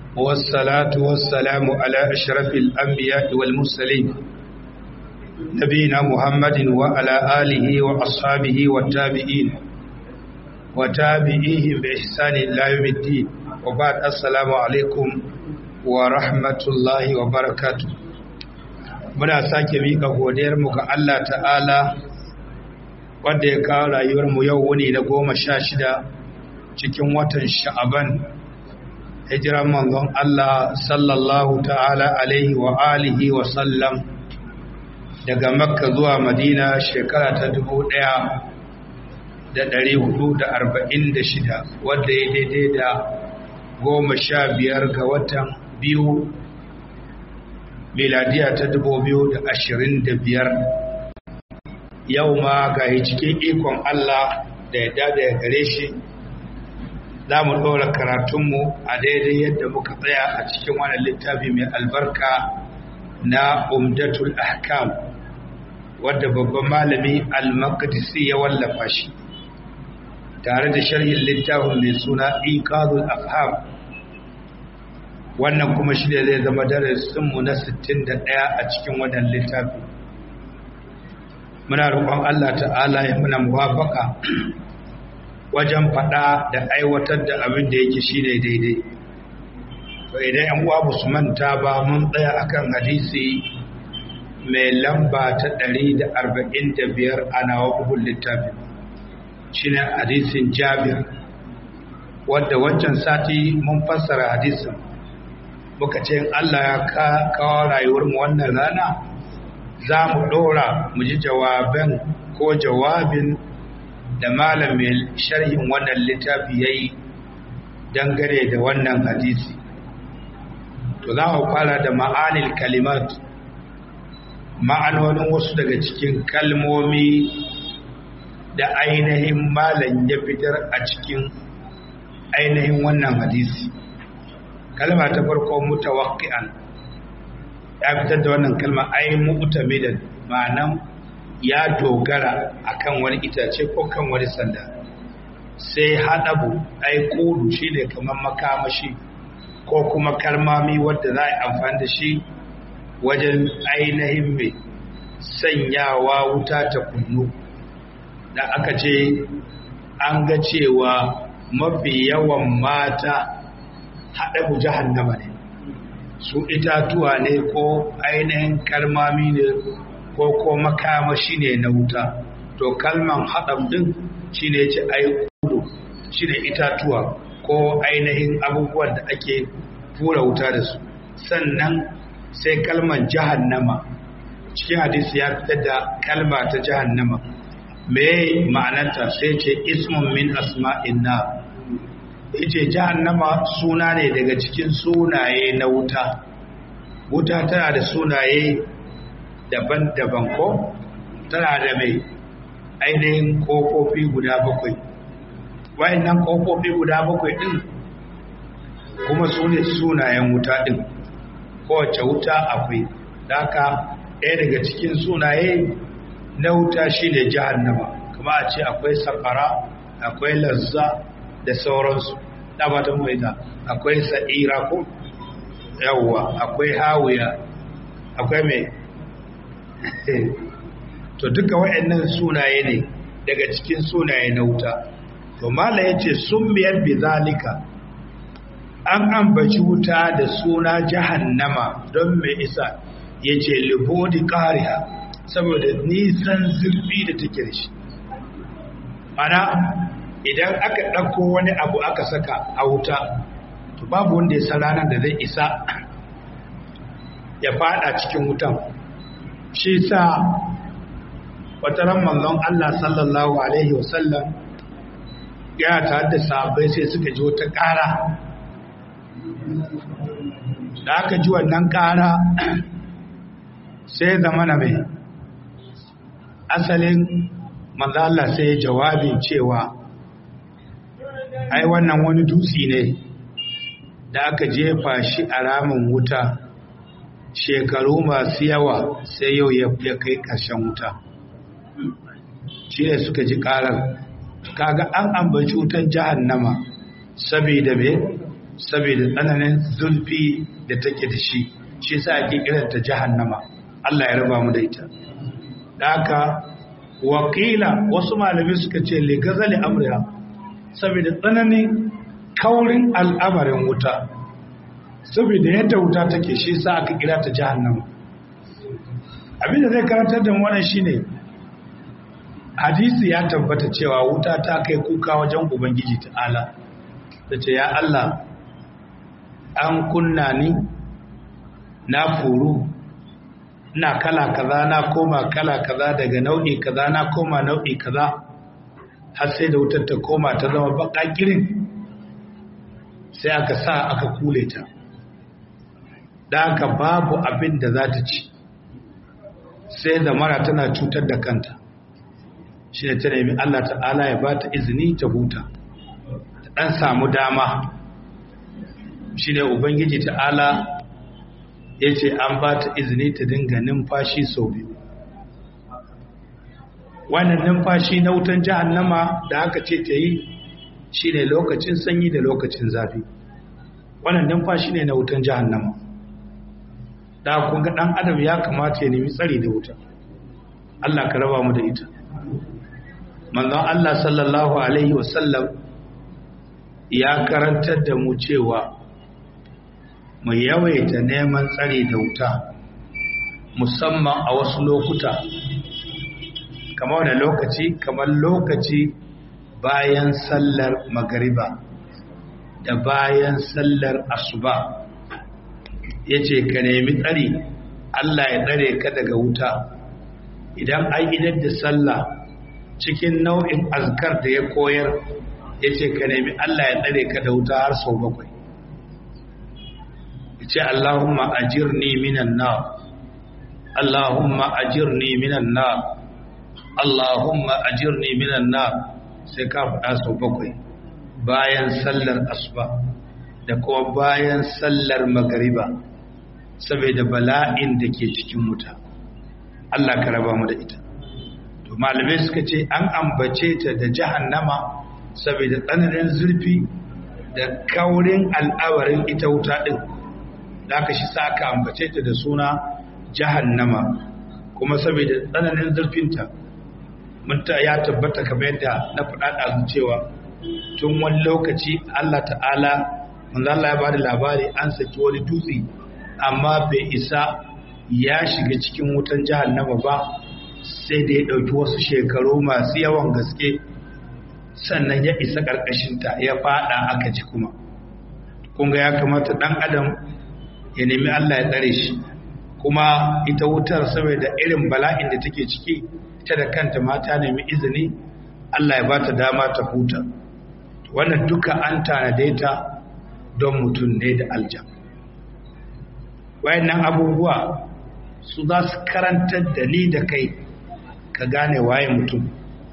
والصلاة والسلام على أشرف الأنبياء والمرسلين نبينا محمد وعلى آله وأصحابه والتابعين وتابعيهم بإحسان إلى يوم الدين وبعد السلام عليكم ورحمة الله وبركاته muna sake miƙa godiyarmu ga Allah ta'ala wanda ya kawo rayuwarmu yau wuni na goma sha shida cikin watan sha'aban hijiran manzon Allah sallallahu ta'ala alaihi wa alihi wa sallam daga makka zuwa madina shekara ta dubu ɗaya da ɗari hudu da arba'in da shida wadda ya daidai da goma sha biyar ga watan biyu miladiya ta dubu biyu da ashirin da biyar yau ma ga cikin ikon Allah da ya dada ya gare shi za mu ɗora karatunmu a daidai yadda muka tsaya a cikin wannan littafi mai albarka na umdatul ahkam wadda babban malami al-maqdisi ya wallafa shi tare da sharhin littafin mai suna iqadul afham wannan kuma shi ne zai zama darasinmu na 61 a cikin wannan littafi muna roƙon Allah ta'ala ya muna muwafaka wajen faɗa da aiwatar da abin da yake shine daidai to idan yan uwa ba su manta ba mun tsaya akan hadisi mai lamba ta 145 a nawa bugun littafi shine hadisin Jabir wanda wancan sati mun fassara hadisin muka ce Allah ya kawo rayuwar mu wannan rana za mu ɗora mu ji jawaban ko jawabin da malamin sharhin wannan littafi ya yi dangane da wannan hadisi to za mu fara da ma'anil kalimat ma'anonin wasu daga cikin kalmomi da ainihin malam ya fitar a cikin ainihin wannan hadisi kalma ta farko mutawakki'an ya fitar da wannan kalma ai mu'tamidan ma'anan ya dogara akan wani itace ko kan wani sanda sai haɗabu ai kudu shi ne kamar makamashi ko kuma kalmami wadda za a yi amfani da shi wajen ainihin mai sanyawa wuta ta kunnu da aka ce an ga cewa mafi yawan mata haɗabu jahannama ne su itatuwa ne ko ainihin kalmami ne ko ko makamashi ne na wuta to kalman haɗam ɗin shi ne ce ai kudu shi ne itatuwa ko ainihin abubuwan da ake fura wuta da su sannan sai kalman jahannama cikin hadisi ya fitar da kalma ta jahannama me ma'anarta sai ce ismun min asma'in na yace jahannama suna ne daga cikin sunaye na wuta wuta tana da sunaye daban-daban ko tana da mai ainihin kofofi guda bakwai wayannan kofofi guda bakwai din kuma su ne sunayen wuta din kowace wuta akwai daka ɗaya daga cikin sunaye na wuta shine jahannama kuma a ce akwai safara akwai lazza da sauransu da ba ta maida akwai sa'ira ko yawwa akwai hawiya akwai mai to duka waɗannan sunaye ne daga cikin sunaye na wuta to mala yace summiyar bizalika an ambaci wuta da suna jahannama don mai isa yace libodi qariha saboda nisan zurfi da take da shi ana idan aka ɗauko wani abu aka saka a wuta to babu wanda ya san ranar da zai isa ya fada cikin wutan shi sa wata ran manzon Allah sallallahu alaihi wasallam ya tare da sahabbai sai suka ji wata ƙara da aka ji wannan ƙara sai zama na mai asalin manzon Allah sai ya jawabin cewa ai wannan wani dutse ne da aka jefa shi a ramin wuta shekaru masu yawa sai yau ya kai ƙarshen wuta shi ne suka ji ƙarar kaga an ambaci wutan jahannama saboda me saboda tsananin zulfi da take da shi shi sa ake kiranta jahannama Allah ya raba mu da ita da haka wakila wasu malamai suka ce ligazali amriya saboda tsananin kaurin al'amarin wuta saboda yadda wuta take shi sa aka kira ta jahannama abinda zai karantar da wannan shine hadisi ya tabbata cewa wuta ta kai kuka wajen ubangiji ta'ala ta ce ya Allah an kunna ni na furu na kala kaza na koma kala kaza daga nau'i kaza na koma nau'i kaza har sai da wutar ta koma ta zama baka girin sai aka sa aka kule ta da aka babu abin da za ta ci sai da mara tana cutar da kanta shi ne ta nemi Allah ta'ala ya ba ta izini ta huta ta ɗan samu dama shi ne ubangiji ta'ala ya ce an ba ta izini ta dinga numfashi sau biyu wannan numfashi na wutan jahannama da aka ce ta yi shi ne lokacin sanyi da lokacin zafi wannan numfashi ne na wutan jahannama da kun ga ɗan adam ya kamata ya nemi tsari da wuta Allah ka raba mu da ita manzon Allah sallallahu alaihi wasallam ya karantar da mu cewa mu yawaita neman tsari da wuta musamman a wasu lokuta kamar da lokaci kamar lokaci bayan sallar magariba da bayan sallar asuba ya ce ka nemi tsari Allah ya tsare ka daga wuta idan an idar da sallah cikin nau'in azkar da ya koyar ya ce ka nemi Allah ya tsare ka da wuta har sau bakwai ya ce Allahumma ajirni minan na Allahumma ajirni minan na Allahumma ajirni minan na sai ka faɗa sau bakwai bayan sallar asuba da kuma bayan sallar magariba saboda bala'in da ke cikin wuta Allah ka raba mu da ita to malamai suka ce an ambace ta da jahannama saboda tsananin zurfi da kaurin al'awarin ita wuta din da aka shi sa aka ambace ta da suna jahannama kuma saboda tsananin zurfinta mun ta ya tabbata kamar yadda na faɗa ɗazu cewa tun wani lokaci Allah ta'ala manzo Allah ya bada labari an saki wani dutse amma bai isa ya shiga cikin wutan jahannama ba sai da ya ɗauki wasu shekaru masu yawan gaske sannan ya isa ƙarƙashinta ya faɗa aka ji kuma kunga ya kamata ɗan adam ya nemi Allah ya tsare shi kuma ita wutar saboda irin bala'in da take ciki ita da kanta mata nemi izini Allah ya bata dama ta huta wannan duka an tanade ta don mutum ne da aljan wayannan abubuwa su za su karantar da ni da kai ka gane waye mutum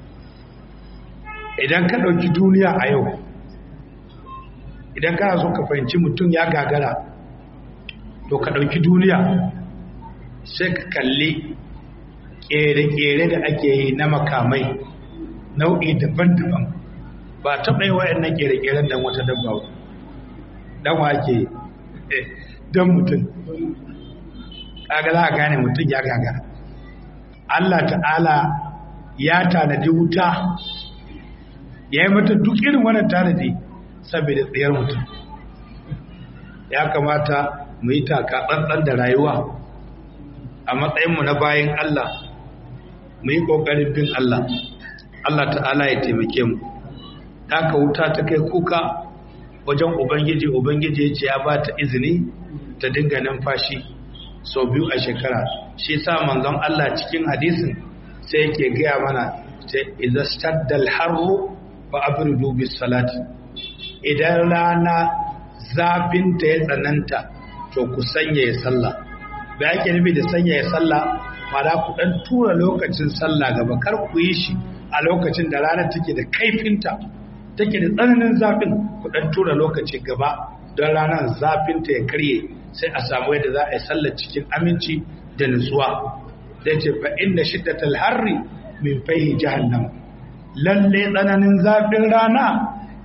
idan ka ɗauki duniya a yau idan kana so ka fahimci mutum ya gagara to ka ɗauki duniya sai ka kalli ƙere-ƙere da ake yi na makamai nau'i daban-daban ba taɓa yi wayannan ƙere-ƙeren don wata dabba ba don wa ake yi don mutum kaga za a gane mutum ya gagara Allah ta'ala ya tanadi wuta ya yi mata duk irin wannan tanadi saboda tsayar mutum ya kamata mu yi taka tsantsan da rayuwa a matsayinmu na bayan Allah mu yi ƙoƙarin bin Allah Allah ta'ala ya taimake mu ka wuta ta kai kuka wajen ubangiji ubangiji ya ce ya ba ta izini ta dinga numfashi sau biyu a shekara shi sa manzon Allah cikin hadisin sai yake gaya mana sai idza staddal harru fa abridu bis salati idan rana zafin ta ya tsananta to ku sanya ya sallah da yake nufi da sanya ya sallah ma'ana ku dan tura lokacin sallah gaba kar ku yi shi a lokacin da rana take da kaifinta take da tsananin zafin ku dan tura lokaci gaba don ranar zafinta ya karye sai a samu yadda za a yi sallar cikin aminci da nutsuwa da ce fa inna shiddatal harri min fahi jahannam lalle tsananin zafin rana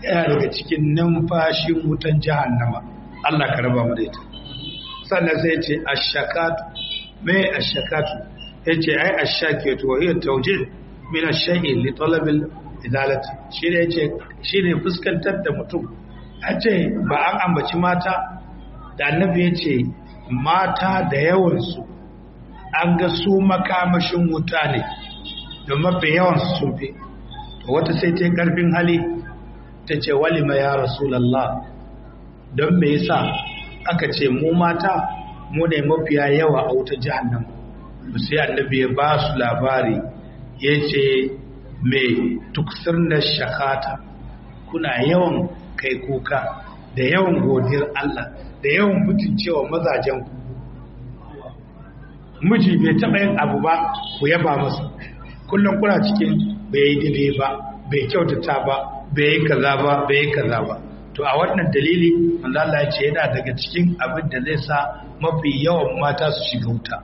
yana daga cikin numfashin wutan jahannama Allah ka raba mu da ita sannan sai ce ashakatu me ashakatu yace ai ashakatu wa hiya tawjih min ash-shay'i li talab al-idalati shine yace shine fuskantar da mutum ace ba an ambaci mata da annabi yace mata da yawan su an ga su makamashin wuta ne da mafi yawan su sun fi wata sai ta karfin hali ta ce walima ya rasulallah don me yasa aka ce mu mata mu ne mafiya yawa a wuta jahannam sai annabi ya ba su labari ya ce me tuksir na shakata kuna yawan kai kuka da yawan godiyar Allah da yawan mutuncewa mazajen ku miji bai taɓa yin abu ba ku yaba masa kullum kuna cikin bai yi daidai ba bai kyautata ba bai yi kaza ba bai yi kaza ba to a wannan dalili manzo Allah ya ce yana daga cikin abin da zai sa mafi yawan mata su shiga wuta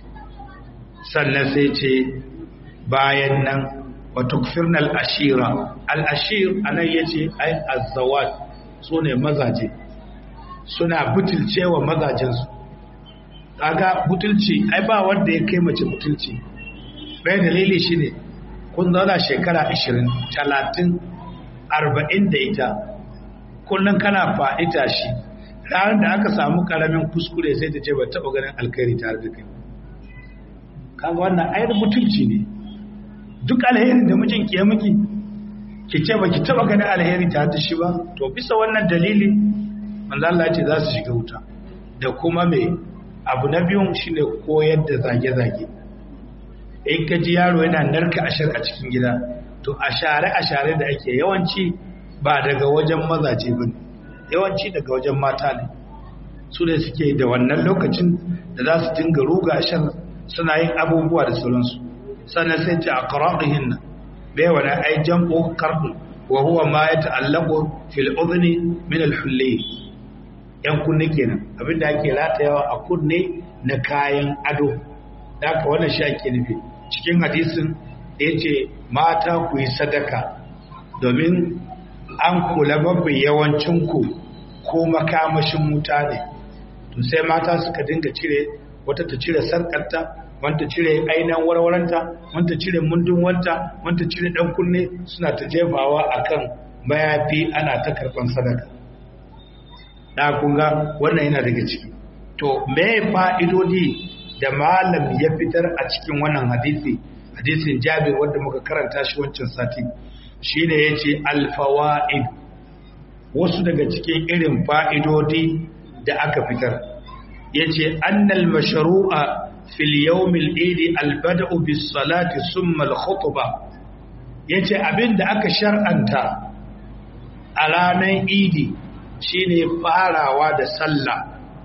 sannan sai ce bayan nan wa tukfirna al-ashira al-ashir anan yace ai az-zawat sune mazaje suna butulcewa mazajensu kaga butulci ai ba wanda ya kai mace butulci bai dalili shine kun zauna shekara 20 30 40 da ita kullum kana faɗi tashi ranar da aka samu karamin kuskure sai ta ce ba taɓa ganin alkhairi tare da kai kaga wannan ayar mutunci ne duk alheri da mijin ki ya miki ki ce ba ki taɓa ganin alheri tare da shi ba to bisa wannan dalili manzo Allah ce za su shiga wuta da kuma me abu na biyun shine koyar da zage-zage in ka ji yaro yana narka ashar a cikin gida to ashare-ashare da ake yawanci ba daga wajen mazaje ba ne yawanci daga wajen mata ne su ne suke da wannan lokacin da za su dinga ruga ashar suna yin abubuwa da sauransu sannan sai ce a ƙara'ihin nan bai wani ai jam'o karɗin wa huwa ma ya ta'allaƙo fil udhni min al yan kunne kenan abinda ake ratayawa a kunne na kayan ado da aka wannan shi ake nufi cikin hadisin da ya ce mata ku yi sadaka domin an kula babban yawancinku ko makamashin wuta ne to sai mata suka dinga cire wata ta cire sarkarta wanta cire ainihin warwaranta wanta cire mundun wanta wanta cire dan kunne suna ta jefawa akan mayafi ana ta karban sadaka da kunga wannan yana daga ciki to me fa'idodi da malam ya fitar a cikin wannan hadisi hadisin jabir wanda muka karanta shi wancan sati shine yace alfawaid wasu daga cikin irin fa'idodi da aka fitar yace annal mashru'a fil yawm al-eid al-bada'u bis salati thumma al-khutbah yace abinda aka shar'anta a ranar idi shine farawa da sallah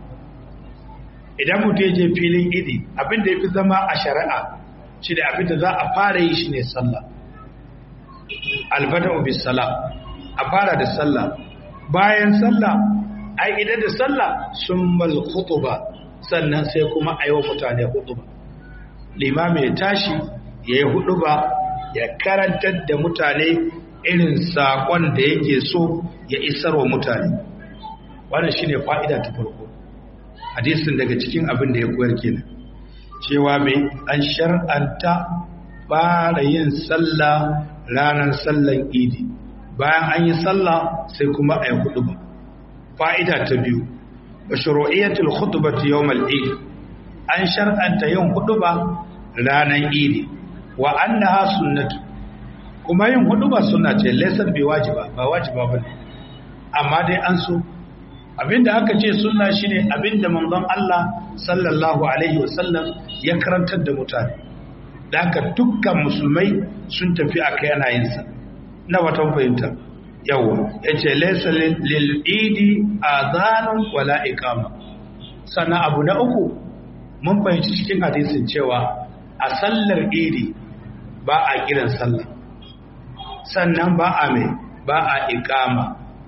idan mutum ya je filin idi abinda ya fi zama a shari'a shi da abinda za a fara yi shi ne sallah albada bis sala a fara da sallah bayan sallah ai idan da sallah sun mal khutuba sannan sai kuma a yi wa mutane hutuba limami ya tashi ya yi hutuba ya karantar da mutane irin saƙon da yake so ya isar wa mutane wannan shine fa'ida ta farko hadisin daga cikin abin da ya koyar kenan cewa mai an shar'anta fara yin sallah ranar sallan idi bayan an yi sallah sai kuma a yi huduba fa'ida ta biyu wa shuru'iyyatul khutbati yawmal eid an shar'anta yin huduba ranar idi wa annaha sunnatu kuma yin huduba sunna ce laysa bi wajiba ba wajiba bane amma dai an so abinda aka ce sunna shine abinda manzon Allah sallallahu alaihi wasallam ya karantar da mutane da haka dukkan musulmai sun tafi akai ana yin sa na watan fahimta yawa yace laysa lil idi adhanun wala iqama sannan abu na uku mun fahimci cikin hadisin cewa a sallar idi ba a kiran sallah sannan ba a mai ba a iqama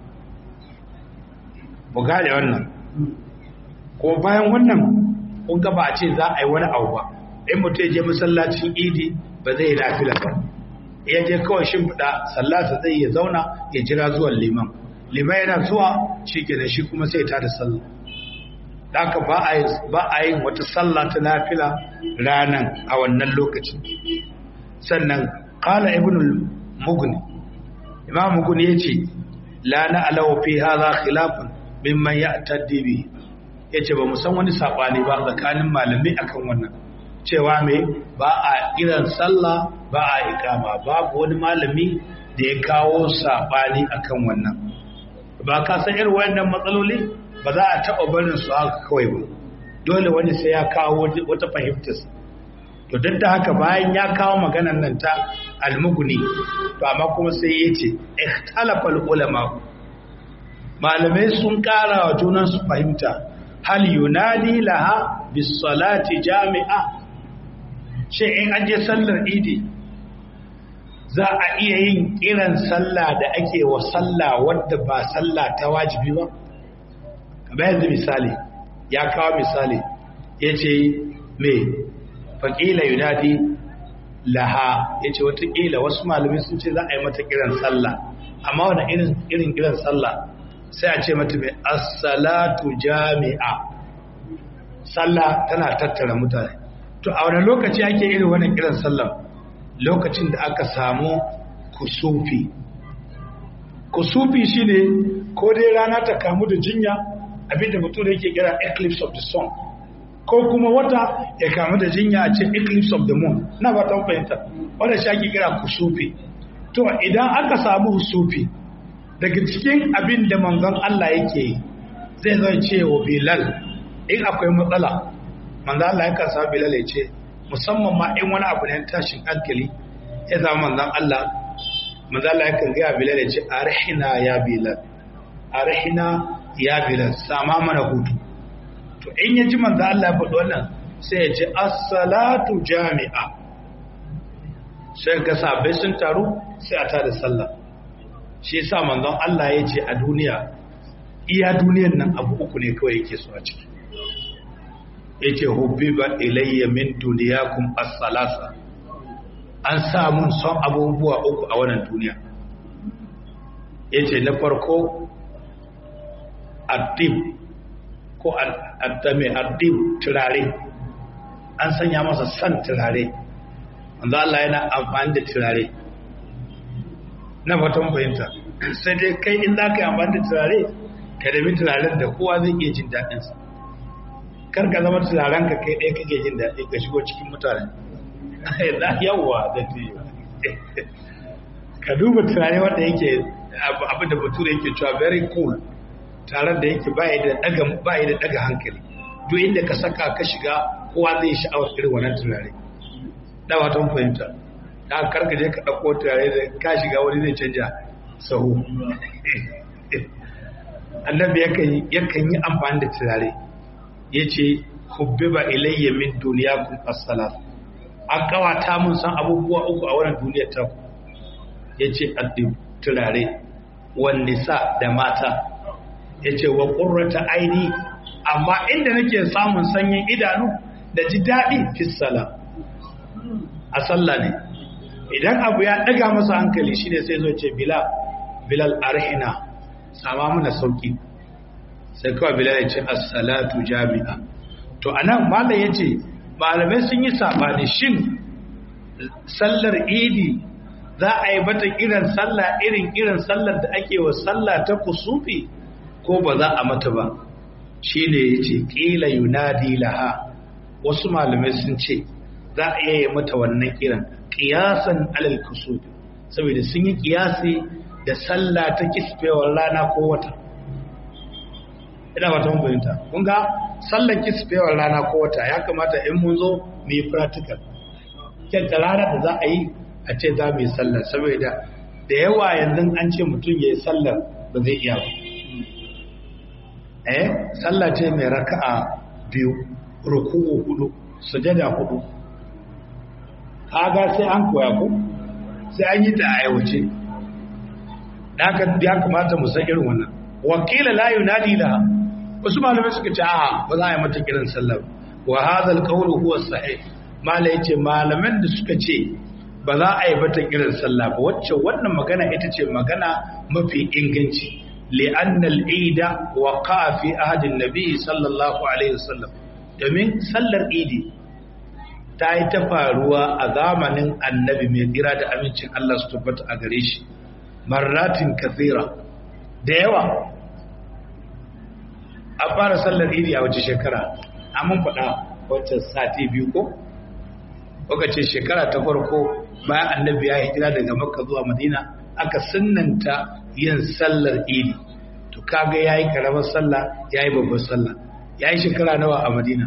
mu gane wannan ko bayan wannan kun ga ba a ce za a yi wani abu ba in mutum je masallacin idi ba zai nafila ba ya je kawai shimfiɗa sallata zai ya zauna ya jira zuwan liman liman yana zuwa shi ke da shi kuma sai ta da sallah haka ba a yin wata sallah ta nafila ranan a wannan lokacin sannan kala ibn mugni imam mugni ya ce la na alawa fi haza khilafun mimman ya taddibi ya ce ba san wani saɓani ba tsakanin malamai akan wannan cewa mai ba a kiran sallah ba a ikama babu wani malami da ya kawo saɓani akan wannan ba ka san irin wannan matsaloli ba za a taɓa barin su haka kawai ba dole wani sai ya kawo wata fahimtar to duk da haka bayan ya kawo maganar nan ta almuguni to amma kuma sai ya ce ikhtalafal ulama malamai sun ƙara wa junan su fahimta hal yunadi laha bis salati jami'a shi in an je sallar idi za a iya yin kiran sallah da ake wa sallah wadda ba sallah ta wajibi ba kamar yanzu misali ya kawo misali ya ce mai faƙila yunadi laha ya ce watakila wasu malamai sun ce za a yi mata kiran sallah amma wani irin kiran sallah sai a ce mata mai assalatu jami'a sallah tana tattara mutane to a wani lokaci ake irin wannan kiran sallah lokacin da aka samu kusufi kusufi shine ko dai rana ta kamu da jinya abinda mutum da yake kira eclipse of the sun ko kuma wata ya kamu da jinya a ce eclipse of the moon na ba ta fahimta wanda shi ake kira kusufi to idan aka samu kusufi daga cikin abin da manzon Allah yake yi zai zai ce wa bilal in akwai matsala manzon Allah yakan sa bilal ya ce musamman ma in wani abu ne tashin hankali ya zama manzon Allah manzon Allah yakan ga bilal ya ce arhina ya bilal arhina ya bilal sama mana hutu to in ya ji manzo Allah ya faɗi wannan sai ya ce as-salatu jami'a sai ga sabai sun taru sai a tada sallah shi yasa manzon Allah ya ce a duniya iya duniyan nan abu uku ne kawai yake so a ciki yace hubbiba ilayya min dunyakum as-salasa an sa mun son abubuwa uku a wannan duniya yace na farko addib ko addame addib turare an sanya masa san turare wanda Allah yana amfani da turare na fatan fahimta sai dai kai in za ka yi amfani da turare ka dami turaren da kowa zai iya jin daɗinsa kar ka zama turaren ka kai ɗaya kake jin daɗi ka shigo cikin mutane yawwa da ka duba turare wanda yake abin da bature yake cewa very cool taron da yake ba da daga ba da daga hankali duk inda ka saka ka shiga kowa zai sha'awar irin wannan turare da watan fahimta da karka je ka dauko turare da ka shiga wani zai canja sahu annabi yakan yakan yi amfani da turare yace hubbiba ilayya min dunyakum as-salat an kawata mun san abubuwa uku a wannan duniyar ta yace addin turare wan nisa da mata ya ce wa ƙurrata aini amma inda nake samun sanyin idanu da ji daɗi fissala a sallah ne idan abu ya ɗaga masa hankali shine sai zo ce bilal bilal arhina sama mana sauki sai kawai bilal ya ce assalatu jami'a to anan malam ya ce malamai sun yi saɓani shin sallar idi za a yi bata kiran sallah irin irin sallar da ake wa sallah ta kusufi ko ba za a mata ba shi ne ya ce ƙila yunadi laha wasu malamai sun ce za a iya yi mata wannan kiran ƙiyasan alal kusufi saboda sun yi ƙiyasi da sallah ta kisfewar rana ko wata ina wata mun fahimta kun ga sallar kisfewar rana ko wata ya kamata in mun zo mu yi practical kyanta rana da za a yi a ce za mu yi sallar saboda da yawa yanzu an ce mutum ya yi sallar ba zai iya ba eh sallah ce mai raka'a biyu ruku'u hudu sujada hudu kaga sai an koya ko sai an yi ta a aiwace haka ya kamata mu san irin wannan wakila la yunadi laha wasu malamai suka ce a ba za a yi mata kiran sallah wa hadha alqawlu huwa sahih mala yace malaman da suka ce ba za a yi bata kiran sallah ba wacce wannan magana ita ce magana mafi inganci li'anna al-ida waqa fi ahdi an-nabi sallallahu alaihi wasallam domin sallar idi ta yi ta faruwa a zamanin annabi mai tsira da amincin Allah su tabbata a gare shi marratin kathira da yawa a fara sallar idi a wace shekara mun faɗa wacce sati biyu ko kuka ce shekara ta farko bayan annabi ya hijira daga makka zuwa madina aka sunnanta yin sallar idi to kaga yayi karamar sallah yayi babbar sallah yayi shekara nawa a madina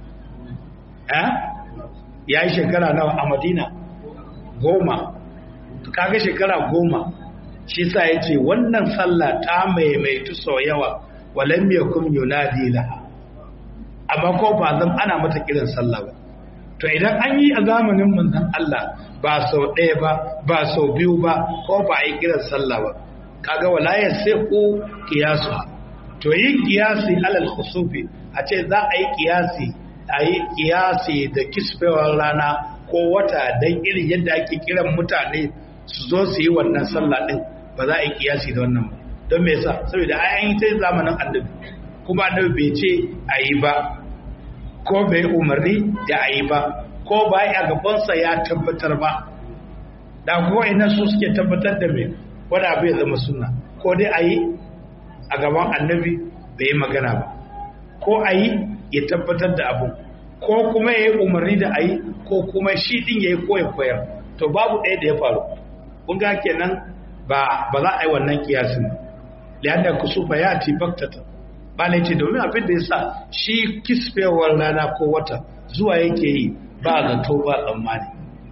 eh yayi shekara nawa a madina goma to kaga shekara goma shi sa yace wannan sallah ta maimaitu sau yawa walam yakum yunadi laha amma ko ba zan ana mata kiran sallah ba to idan an yi a zamanin manzon Allah ba sau ɗaya ba ba sau biyu ba ko ba a yi kiran sallah ba kaga wala ya sai ku kiyasu to yin kiyasi alal khusufi a ce za a yi kiyasi a yi kiyasi da kisfewar rana ko wata dan irin yadda ake kiran mutane su zo su yi wannan sallah din ba za a yi kiyasi da wannan ba don me yasa saboda an yi ta zamanin annabi kuma annabi bai ce a yi ba ko bai umarni da a yi ba ko ba a gabansa ya tabbatar ba da kuwa ina su suke tabbatar da mai wani abu ya zama suna ko dai a yi a gaban annabi bai yi magana ba ko a yi ya tabbatar da abu ko kuma ya yi umarni da a yi ko kuma shi din ya yi ko ya koyar to babu ɗaya da ya faru kun ga kenan ba ba za a yi wannan kiyasin ba liyan kusufa ya ti baktata ba ce domin abin da ya sa shi kisfewar rana ko wata zuwa yake yi ba zato ba tsammani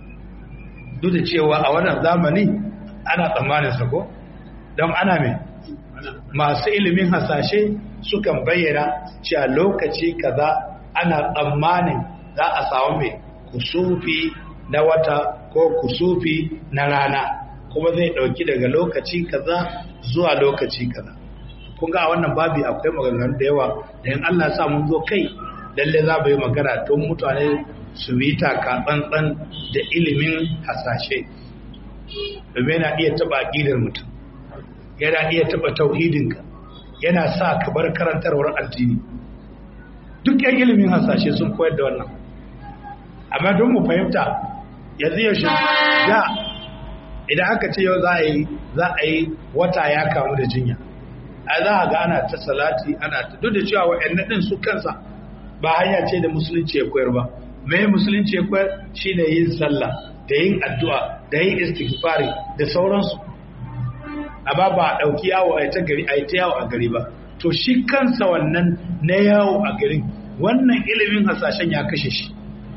duk da cewa a wannan zamani ana tsammanin sako don ana mai masu ilimin hasashe sukan bayyana cewa lokaci kaza ana tsammanin za a samu mai kusufi na wata ko kusufi na rana kuma zai dauki daga lokaci kaza zuwa lokaci kaza kun ga a wannan babi akwai maganganu da yawa da in Allah sa mun zo kai lalle za mu yi magana don mutane su yi taka tsantsan da ilimin hasashe domin yana iya taba aqidar mutum yana iya taba tauhidinka yana sa ka bar karantarwar addini duk yan ilimin hasashe sun koyar da wannan amma don mu fahimta yanzu yaushe da idan aka ce yau za a yi za a yi wata ya kamu da jinya a za a ga ana ta salati ana ta duk da cewa wa'annan din su kansa ba hanya ce da musulunci ya koyar ba mai musulunci ya koyar shine yin sallah da yin addu'a da yin istighfari da sauransu amma ba a ɗauki yawo a ta gari a ta yawo a gari ba to shi kansa wannan na yawo a garin wannan ilimin hasashen ya kashe shi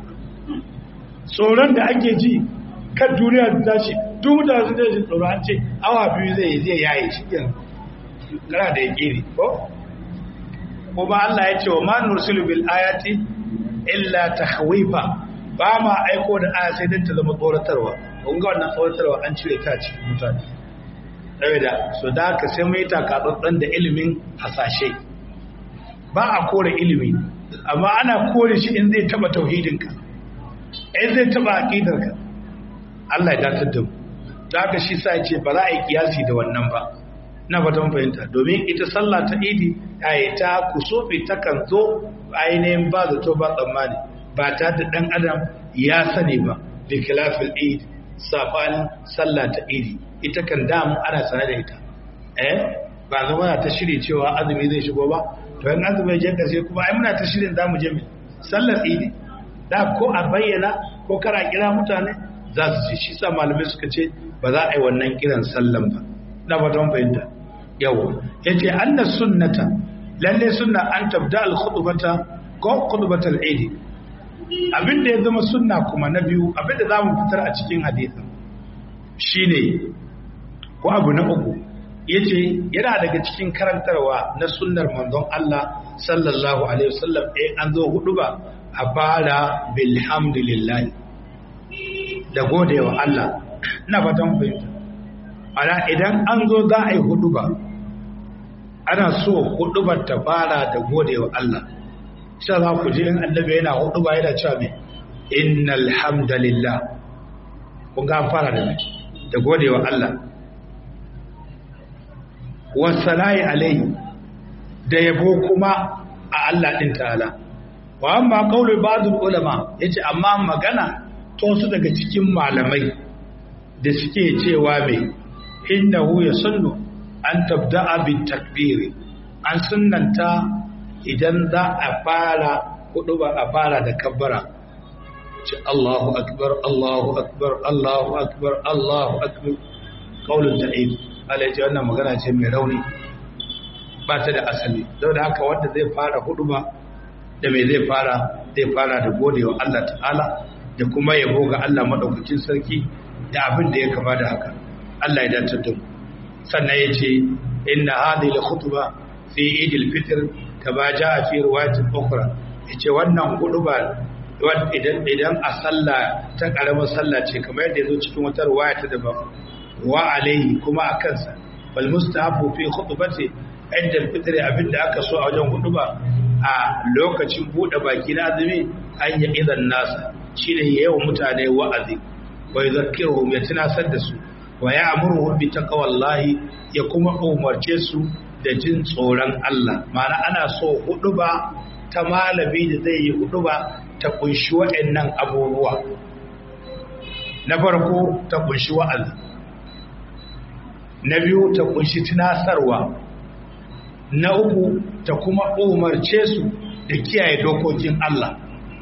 tsoron da ake ji kan duniya da tashi duk da su da shi tsoro an ce awa biyu zai zai yaye shi yanzu kana da yake ne ko kuma Allah ya ce wa ma nursilu bil ayati illa tahwifa ba ma aiko da aya sai dan ta zama tsoratarwa kun ga wannan tsoratarwa an cire ta cikin mutane saboda so da haka sai mai takatsantsan da ilimin hasashe ba a kore ilimi amma ana kore shi in zai taba tauhidinka in zai taba aqidarka Allah ya datar da mu da haka shi sa ya ce ba za a yi kiyasi da wannan ba na fatan fahimta domin ita sallah ta idi ai ta kusufi ta kan zo ainihin ba zato ba tsammani ba ta da dan adam ya sani ba bi khilafil idi safanin sallah ta idi ita kan damu ana sanar da ita eh ba zama ta shiri cewa azumi zai shigo ba to in azumi je karshe kuma ai muna ta shirin zamu je mu sallar idi da ko a bayyana ko kara kira mutane za su ci shi sa malamai suka ce ba za a yi wannan kiran sallan ba na fatan fahimta yawa yace anna sunnata lalle sunna an tabda al khutbata ko khutbatal idi abinda ya zama sunna kuma na biyu abinda zamu fitar a cikin hadisin shine ko abu na uku yace yana daga cikin karantarwa na sunnar manzon Allah sallallahu alaihi wasallam eh an zo hudu ba a fara bilhamdulillah da godewa Allah ina fatan fahimta ana idan an zo za a yi hudu ba ana so hudu ba ta fara da godewa Allah sha za ku ji in annabi yana hudu ba yana cewa me innal hamdalillah kun ga an fara da mai da godewa Allah wasala'i alaihi da yabo kuma a Allah din ta'ala wa amma qaulu ba'dul ulama yace amma magana to su daga cikin malamai da suke cewa me innahu yasunnu an tabda'a bit takbiri an sunnanta idan za a fara hudu ba a fara da kabbara ce Allahu akbar Allahu akbar Allahu akbar Allahu akbar qaulun da'if Allah ce wannan magana ce mai rauni ba ta da asali don da haka wanda zai fara hudu ba da mai zai fara zai fara da godewa Allah ta'ala da kuma yabo ga Allah madaukakin sarki da abin da ya kama da haka Allah ya dace da mu sannan ya ce inna hadhihi al-khutba fi Eid al-Fitr kama jaa fi riwayatin ukhra yace wannan huduba idan idan a sallah ta karamar sallah ce kamar yadda yazo cikin wata riwaya ta daban wa alaihi kuma a kansa bal mustahabu fi khutbati inda al-fitr abinda aka so a wajen huduba a lokacin bude baki na azumi an yi idan nasa shine yayin mutane wa'azi wa yadhakkiruhum ya tunasar da su wa ya'muruhum bi taqwallahi ya kuma umarce su da jin tsoron Allah ma'ana ana so huduba ta malami da zai yi huduba ta kunshi waɗannan abubuwa na farko ta kunshi wa'azi na biyu ta kunshi tunasarwa na uku ta kuma umarce su da kiyaye dokokin Allah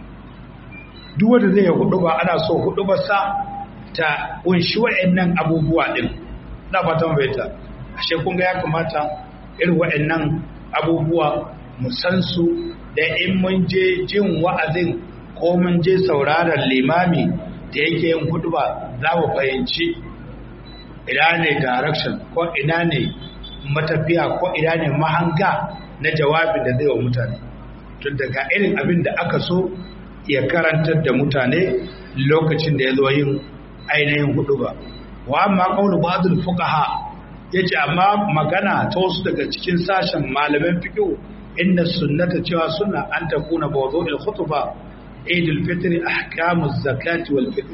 duk wanda zai yi huduba ana so hudubarsa ta kunshi waɗannan abubuwa din na fatan baita ashe kun ga ya kamata irin waɗannan abubuwa mu san su da in mun je jin wa'azin ko mun je sauraron limami da yake yin huduba za mu fahimci ina ne direction ko ina ne matafiya ko ina ne mahanga na jawabin da zai wa mutane tun daga irin abin da aka so ya karantar da mutane lokacin da ya zo yin ainihin huduba wa amma qawlu ba'dul fuqaha yace amma magana ta wasu daga cikin sashen malaman fiqh inna sunnata cewa sunna an takuna mawdu'il khutba idul fitr ahkamuz zakati wal fitr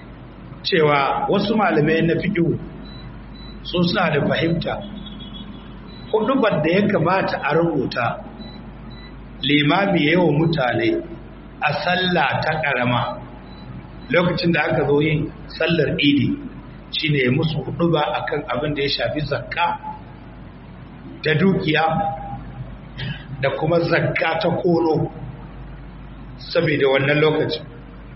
cewa wasu malamai na fiqh su suna da fahimta hudubar da ya kamata a rubuta limami yawa mutane a sallah ta karama lokacin da aka zo yin sallar idi shine musu huduba akan abin da ya shafi zakka da dukiya da kuma zakka ta kono saboda wannan lokacin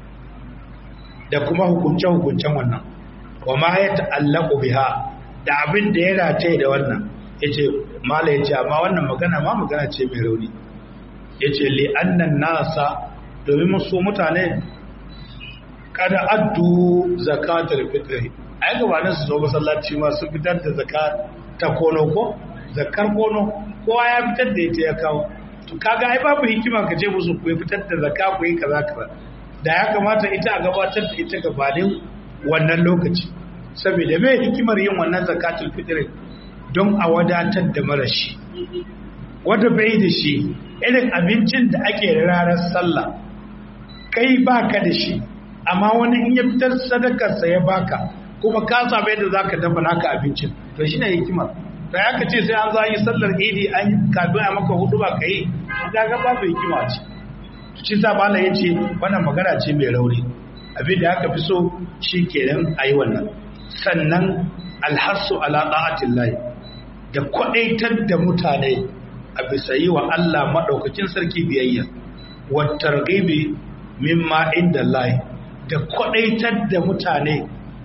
da kuma hukunce-hukuncen wannan wa ma ya ta'allaku biha da abin da ya rataye da wannan yace mala yace amma wannan magana ma magana ce mai rauni yace li annan nasa domin musu mutane kada addu zakatul fitr ai gabanin su zo masallaci ma su fitar da zakat ta kono ko zakar kono kowa ya fitar da ita ya kawo to kaga ai babu hikima ka ce musu ku fitar da zakka ku yi kaza kaza da ya kamata ita a gabatar da ita gabanin wannan lokaci saboda me hikimar yin wannan zakatul fitr don a wadatar da marashi wanda bai da shi irin abincin da ake ranar sallah kai baka da shi amma wani in ya fitar sadakarsa ya baka kuma ka samu yadda zaka dafa naka abincin to shine hikimar da ya ce sai an za yi sallar idi an kafin a maka hudu ba ka yi ga babu hikima ce shi sa bala ya ce wannan magana ce mai rauni abin da aka fi so shi kenan a yi wannan sannan alhassu ala ɗa'atin layi da kwaɗaitar da mutane a bisa yi wa Allah maɗaukacin sarki biyayya wattar gaibe mimma inda layi da kwaɗaitar da mutane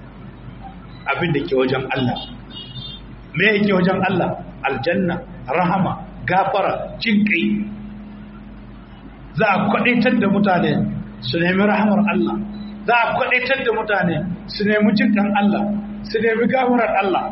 abin da ke wajen Allah me yake wajen Allah aljanna rahama gafara jin kai za a kwadaitar da mutane su nemi rahamar Allah za a kwadaitar da mutane su nemi jinkan Allah su nemi gafarar Allah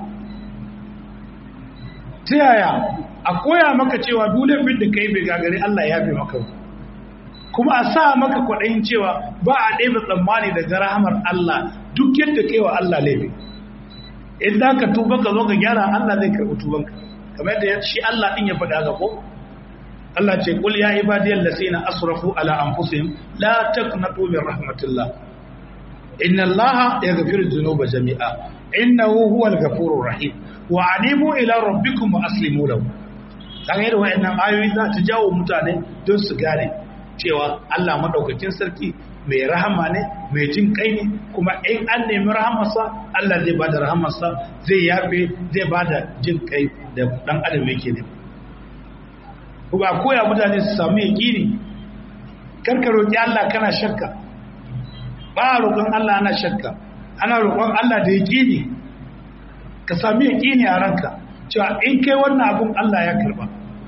ta yaya a koya maka cewa dole fin da kai bai gagari Allah ya fi maka kuma a sa maka kwaɗayin cewa ba a ɗaya tsammani daga rahamar Allah duk yadda kai wa Allah laifi in za ka tuba ka zo ka gyara Allah zai karɓi tubanka kamar yadda shi Allah ɗin ya faɗa ga ko Allah ce kul ya ibadiyal lasina asrafu ala anfusihim la taqnatu min rahmatillah inna allaha yaghfiru dhunuba jami'a innahu huwal ghafurur rahim wa anibu ila rabbikum wa aslimu lahu kaga irin wayannan ayoyi za ta jawo mutane don su gane cewa Allah madaukakin sarki mai rahama ne mai jin kai ne kuma in an nemi rahamarsa Allah zai bada rahamarsa zai yafe zai bada jin kai da dan adam yake ne kuma koya mutane su samu yaqini karka roki Allah kana shakka ba roƙon Allah ana shakka ana roƙon Allah da yaqini ka sami yaqini a ranka cewa in kai wannan abun Allah ya karba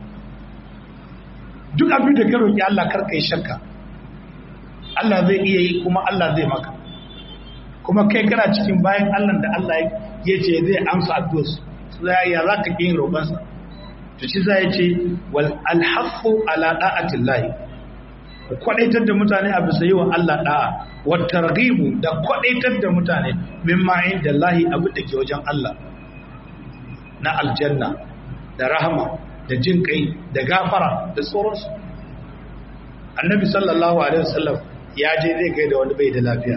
duk abin da ka roki Allah karka yi shakka Allah zai iya yi kuma Allah zai maka kuma kai kana cikin bayan Allah da Allah ya ce zai amsa addu'ar su ya za ka yin roƙonsa to shi za ya ce wal alhafu ala da'atillahi ku kwadaitar da mutane a bisa yi wa Allah da'a wa targhibu da kwadaitar da mutane mimma inda Allah abin da ke wajen Allah na aljanna da rahama da jin kai da gafara da sauransu annabi sallallahu alaihi wasallam ya je zai kai da wani bai da lafiya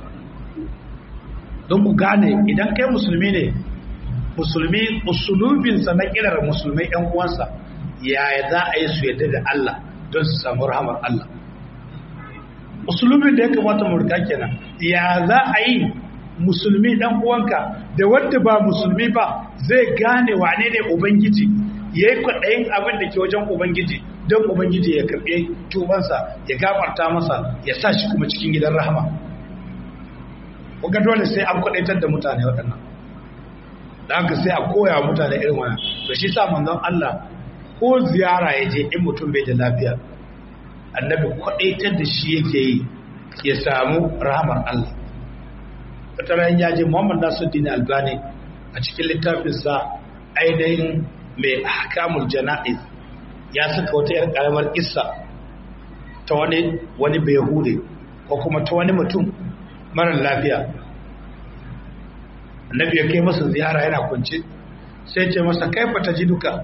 don ku gane idan kai musulmi ne musulmi usulubinsa na kirar musulmai yan uwansa yaya za a yi su yadda da Allah don su samu rahamar Allah usulubin da ya kamata mu rika kenan ya za a yi musulmi dan uwanka da wanda ba musulmi ba zai gane wane ne ubangiji ya yi kwaɗayin abin da ke wajen ubangiji don ubangiji ya karɓe tubansa ya gafarta masa ya sa shi kuma cikin gidan rahama kuka dole sai an kwaɗaitar da mutane waɗannan da haka sai a koya wa mutane irin wannan to shi sa manzon Allah ko ziyara ya je in mutum bai da lafiya annabi kwaɗaitar da shi yake yi ya samu rahamar Allah wata ran ya je Muhammad Nasiruddin Albani a cikin littafinsa ainihin mai ahkamul jana'iz ya saka wata yar karamar kissa ta wani wani bayahude ko kuma ta wani mutum mara lafiya annabi ya kai masa ziyara yana kwance sai ce masa kaifa ta ji duka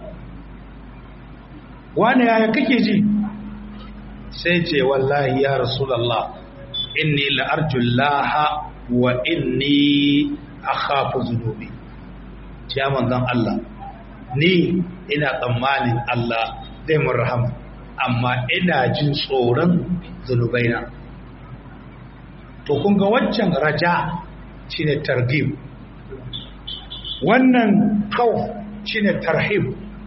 wani yaya kake ji sai ce wallahi ya rasulallah inni la'arjullaha wa inni akhafu zunubi ya manzon Allah ni ina tsammanin Allah zai mun rahama amma ina jin tsoron zunubaina to kun ga waccan raja shine targhib wannan khawf shine tarhib